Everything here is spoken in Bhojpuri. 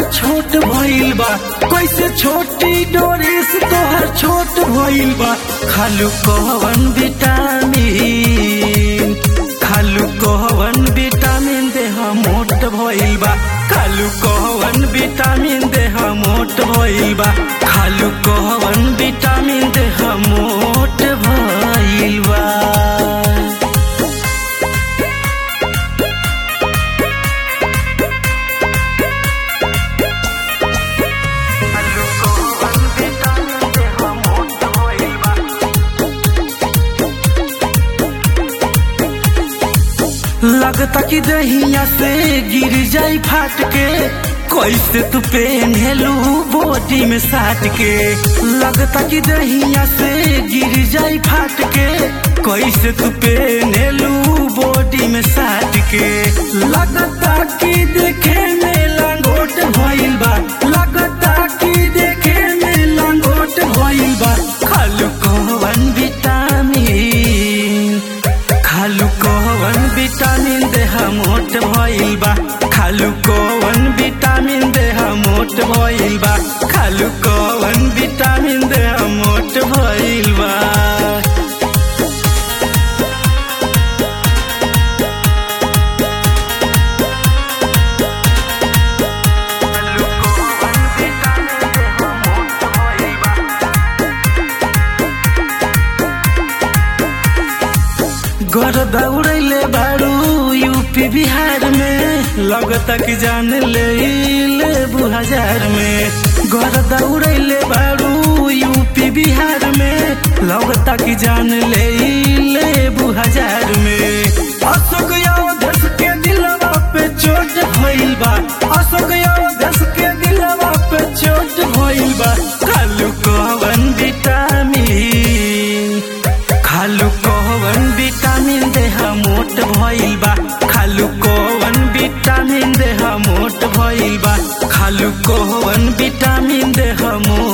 छोट भइल बा कैसे छोटी डोरेस तोहर छोट भइल बा खालू कवन विटामिन खालू कवन विटामिन देह मोट भइल बा खालू कवन विटामिन देह मोट भइल बा खालू कवन विटामिन देह मोट भइल बा लगता कि दहिया से गिर जाई फाट के कैसे तू पेन्हेलू बॉडी में साट के लगता कि दहिया से गिर जाई फाट के कैसे तू पेन्हेलू बॉडी में साट के लगता कि देखे में लंगोट भइल बा लगता कि देखे में लंगोट भइल बा खालू कवन विटामिन खालू कवन विटामिन देह मोट भइल बा खालू कवन विटामिन देह मोट भइल बा खालू कवन विटामिन देह मोट भइल बा घर दौड़ैले बारू यूपी बिहार में लगता कि जान ले लेबू हजार में घर दौड़ैले बारू यूपी बिहार में लगता कि जान ले लेबू हजार में अशोक देश के दिलवा पे चोट भइल बा अशोक देश के दिलवा पे चोट भइल बा खालू कवन विटामिन खालू कवन विटामिन देह मोट भइल बा खालू कवन विटामिन देह मोट भइल बा खालू कवन विटामिन देह मोट